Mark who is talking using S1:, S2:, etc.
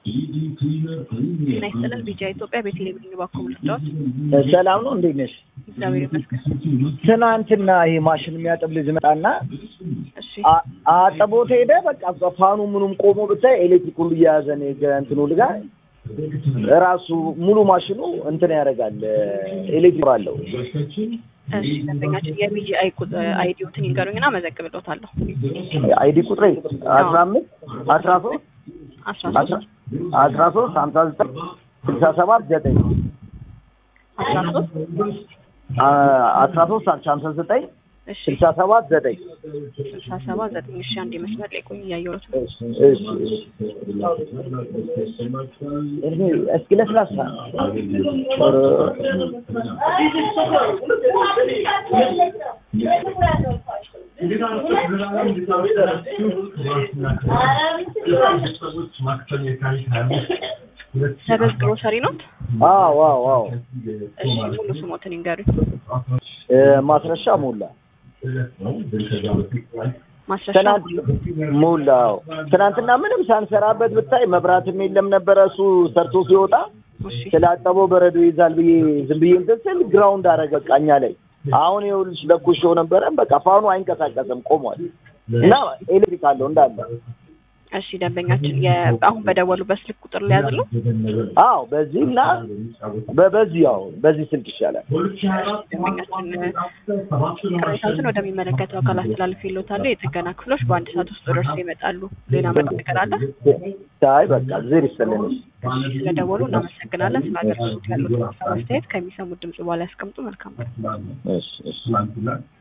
S1: ጤና ይስጥልን ቢጃ ኢትዮጵያ በቴሌቪዥን ባኮም ልስዳዎች
S2: ሰላም ነው፣ እንዴት ነሽ?
S1: እግዚአብሔር ይመስገን።
S2: ትናንትና ይሄ ማሽን የሚያጥብ ልጅ መጣና
S1: እሺ
S2: አ- አጥቦት ሄደ። በቃ ፋኑ ምኑም ቆሞ ብታይ ኤሌክትሪክ ሁሉ እየያዘ ነው የገ- እንትኑ ልጋ ራሱ ሙሉ ማሽኑ እንትን ያደርጋል ኤሌክትሪክ አለው።
S1: እሺ ደንበኛችን የቢጂ አይዲዎትን ይንገሩኝና መዘግብሎታለሁ።
S2: አይዲ ቁጥሬ አስራ አምስት አስራ ሶስት
S1: አስራ ሶስት
S2: አስራ ሶስት ሀምሳ ዘጠኝ ስልሳ ሰባት ዘጠኝ
S1: አስራ ሶስት
S2: አስራ ሶስት ሀምሳ ዘጠኝ
S1: እሺ
S2: ስልሳ ሰባት ዘጠኝ
S1: ስልሳ ሰባት ዘጠኝ እሺ አንድ መስመር ላይ ቆይ እያየሁት ነው።
S2: እሺ እሺ እሺ እስኪ ለስላሳ
S1: ሰበዝ ግሮሰሪ ኖት?
S2: አዎ አዎ አዎ
S1: እሺ ሙሉ ስሞትን ይንገሩኝ።
S2: እ ማስረሻ ሞላ
S1: ማስረሻ
S2: ትናንት ሞላ አዎ ትናንትና ምንም ሳንሰራበት ብታይ መብራትም የለም ነበረ እሱ ሰርቶ ሲወጣ
S1: እሺ
S2: ስላጠበው በረዶ ይዛል ብዬ ዝም ብዬ እንትን ስል ግራውንድ አደረገ በቃ እኛ ላይ አሁን ይኸውልሽ ለኩሼው ነበረ በቃ ፋኑ አይንቀሳቀስም ቆሟል እና ኤሌክትሪክ አለው እንዳለ
S1: እሺ ደንበኛችን የ- አሁን በደወሉበት ስልክ ቁጥር ሊያዝሉ
S2: አዎ በዚህ እና በ- በዚህ ያው በዚህ ስልክ ይሻላል
S1: ደንበኛችን ቅሬታዎችን ወደሚመለከተው አካል አስተላልፍ ይሎታሉ። የጥገና ክፍሎች በአንድ ሰዓት ውስጥ ደርሰው ይመጣሉ። ሌላ ምን ነገር አለ?
S2: አይ በቃ ዜር ይስጥልን
S1: እሺ ስለደወሉ እናመሰግናለን። ስለ አገልግሎት ያሉት ሀሳብ አስተያየት ከሚሰሙት ድምጽ በኋላ ያስቀምጡ። መልካም ቀን።
S2: እሺ እሺ